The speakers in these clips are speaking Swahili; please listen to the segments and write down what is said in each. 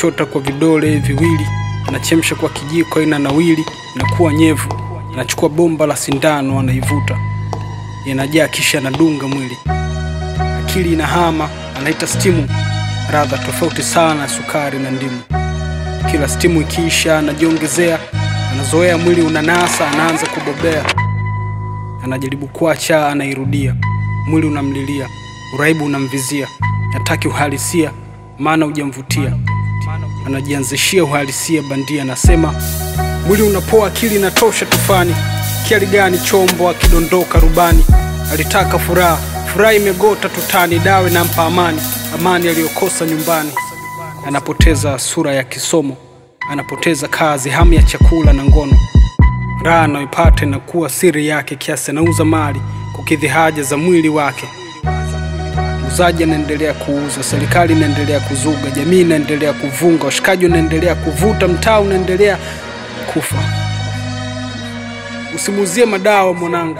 anachota kwa vidole viwili, anachemsha kwa kijiko ina nawili, inakuwa nyevu. Anachukua bomba la sindano, anaivuta, inajaa, kisha anadunga mwili. Akili inahama, anaita stimu, radha tofauti sana na sukari na ndimu. Kila stimu ikiisha, anajiongezea, anazoea, mwili unanasa, anaanza kubobea. Anajaribu kuacha, anairudia, mwili unamlilia, uraibu unamvizia, hataki uhalisia, maana hujamvutia. Anajianzishia uhalisia bandia, anasema mwili unapoa, akili inatosha tufani. Kiali gani chombo akidondoka rubani? Alitaka furaha, furaha imegota tutani, dawe nampa amani, amani aliyokosa nyumbani. Anapoteza sura ya kisomo, anapoteza kazi, hamu ya chakula na ngono. Raha anayoipata inakuwa siri yake, kiasi anauza mali kukidhi haja za mwili wake. Muuzaji anaendelea kuuza, serikali inaendelea kuzuga, jamii inaendelea kuvunga, washikaji wanaendelea kuvuta, mtaa unaendelea kufa. Usimuuzie madawa mwanangu.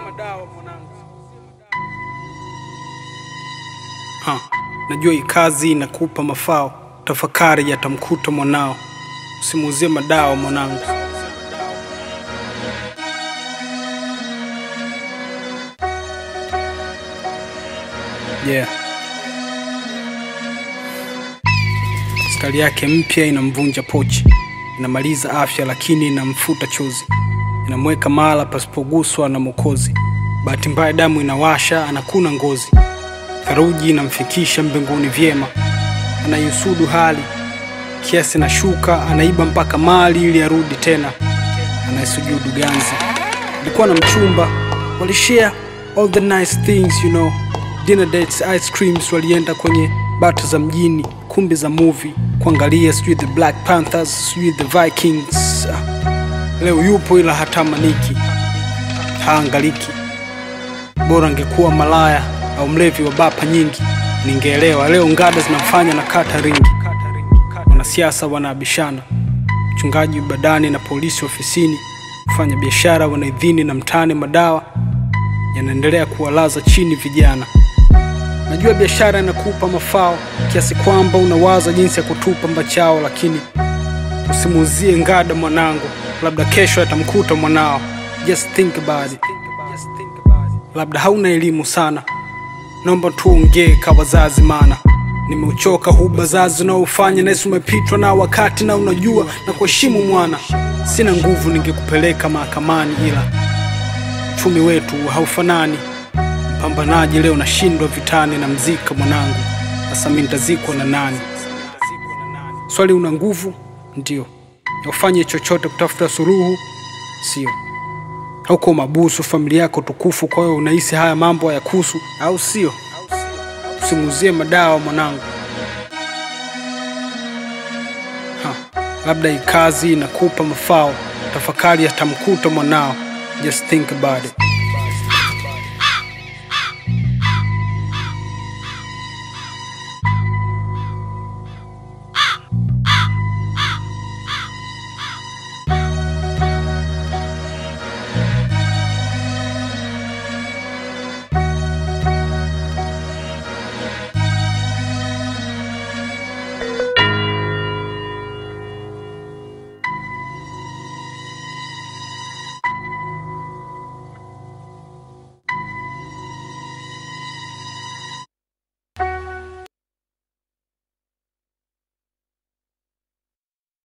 Ha, najua hii kazi inakupa mafao, tafakari yatamkuta mwanao. Usimuuzie madawa mwanangu. Yeah. Stari yake mpya inamvunja pochi, inamaliza afya lakini inamfuta chozi, inamweka mahala pasipoguswa na Mwokozi. Bahati mbaya damu inawasha, anakuna ngozi, theluji inamfikisha mbinguni vyema. Anaiusudu hali kiasi na shuka, anaiba mpaka mali ili arudi tena, anaisujudu ganzi. Alikuwa na mchumba, walishare all the nice things you know dinner dates, ice creams, walienda kwenye bata za mjini, kumbi za movie kuangalia, sijui the Black Panthers, sijui the Vikings. Ah, Leo yupo ila hatamaniki, haangaliki. Bora angekuwa malaya au mlevi wa bapa nyingi, ningeelewa. Leo ngada zinamfanya na kata ringi, wanasiasa wanaabishana, mchungaji badani na polisi ofisini, kufanya biashara wanaidhini na mtaani, madawa yanaendelea kuwalaza chini vijana. Najua biashara inakupa mafao kiasi kwamba unawaza jinsi ya kutupa mbachao, lakini usimuuzie ngada mwanangu, labda kesho atamkuta mwanao. Just think about it. Labda hauna elimu sana, naomba tuongee ka wazazi, maana nimeuchoka huu bazazi unaofanya nahisi umepitwa na wakati, na unajua na kuheshimu mwana. Sina nguvu, ningekupeleka mahakamani, ila uchumi wetu haufanani Mpambanaji leo nashindwa vitani na mzika mwanangu, sasa mimi nitazikwa na nani? Swali, una nguvu ndio, ufanye chochote kutafuta suluhu, sio? Hauko mabusu, familia yako tukufu, kwa hiyo unahisi haya mambo hayakuhusu, au sio? Usimuuzie madawa mwanangu. Ha, labda hii kazi inakupa mafao, tafakari yatamkuta mwanao. Just think about it.